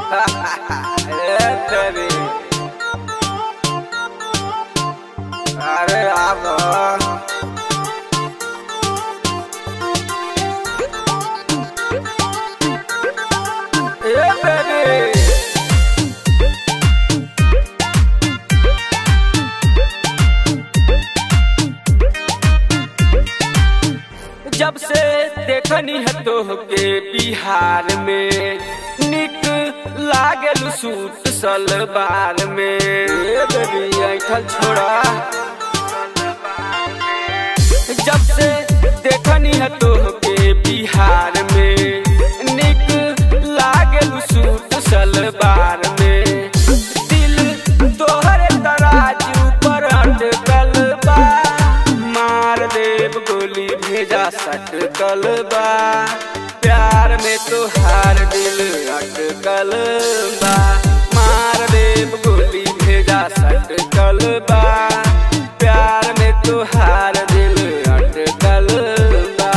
ए तेरी अरे आबो ए बेबी जब से देखनी है तोहके बिहार में निक लागल सूट सलवार में ए बेबी ऐठल छोड़ा जब से देखनी है तोहके बिहार में निक लागल सूट सलवार में दिल तोहरे तराजू पर अटकल बा मार देव गोली भेजा सटकल बा प्यार में तोहार दिल अटकल बा मार देव गोली भेजा सटकल बा प्यार में तोहार दिल अटकल बा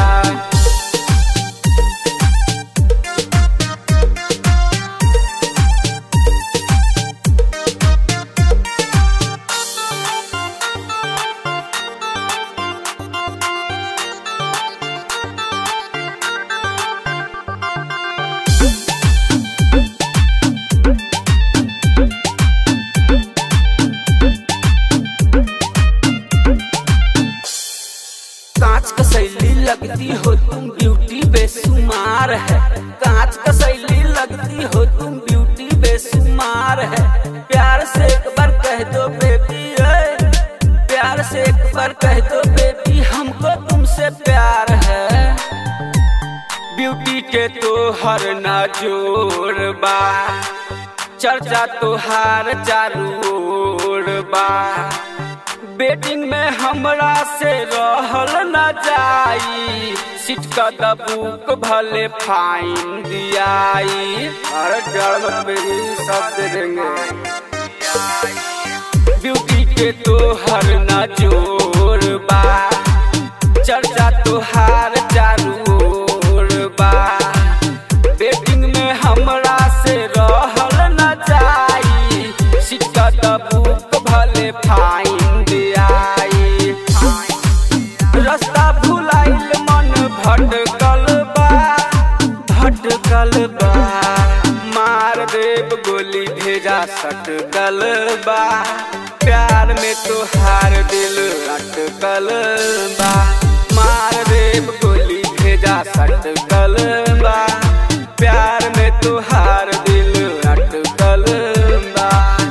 कांच का शैली लगती हो तुम ब्यूटी बेसुमार है कांच का शैली लगती हो तुम ब्यूटी बेसुमार है प्यार से एक बार कह दो बेबी ए, प्यार से एक बार कह दो बेबी हमको तुमसे प्यार है ब्यूटी के तो हर ना जोर बा चर्चा तोहार चारू ओर बा बेटिंग में हमरा से रहल न जाई सीट का दबूक भले फाइन दियाई अरे डर मत मेरी सब दे देंगे ब्यूटी के तो हर न जोर बा चर्चा तोहार चारू ओर बा बेटिंग में हमरा से रहल न जाई सीट का दबूक भले फाइन दियाई रास्ता भुलाइल मन भटकल बा भटकल बा मार देव गोली भेजा सटकल बा प्यार में तोहार दिल अटकल बा मार देव गोली भेजा सटकल बा प्यार में तोहार दिल अटकल बा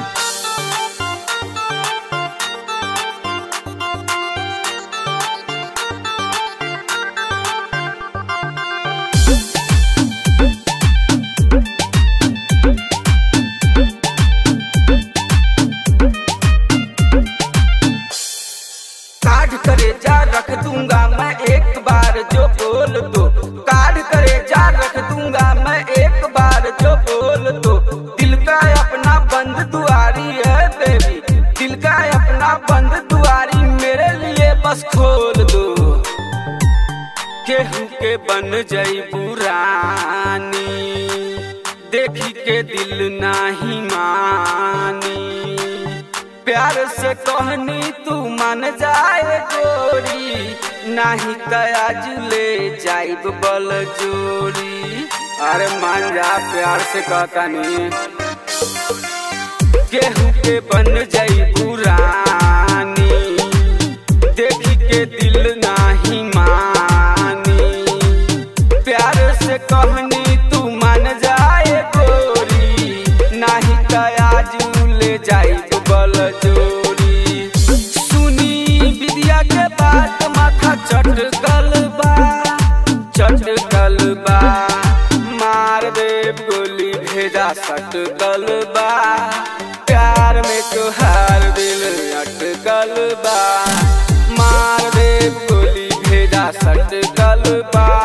काढ़ करे जा रख दूंगा मैं एक बार जो बोल दो काढ़ करे जा रख दूंगा मैं एक बार जो बोल दो दिल का अपना बंद दुआरी है बेबी दिल का अपना बंद दुआरी मेरे लिए बस खोल दो केहू के बन जाई पुरानी देखी के दिल नाही मानी प्यार से कहनी तू मन जाए गोरी नाही तयाज ले जाइब बल जोरी अरे मान जा प्यार से कहता नहीं केहू के बन जाई पुरानी देखी के दिल नाही मानी प्यार से कहनी तू मान जाए गोरी नाही तयाजू ले जाई बल जोरी सुनी विद्या के बात माथा चटकल बा चटकल बा मार देव गोली भेजा सटकल बा प्यार में तोहार दिल अटकल बा मार देव गोली भेजा सटकल बा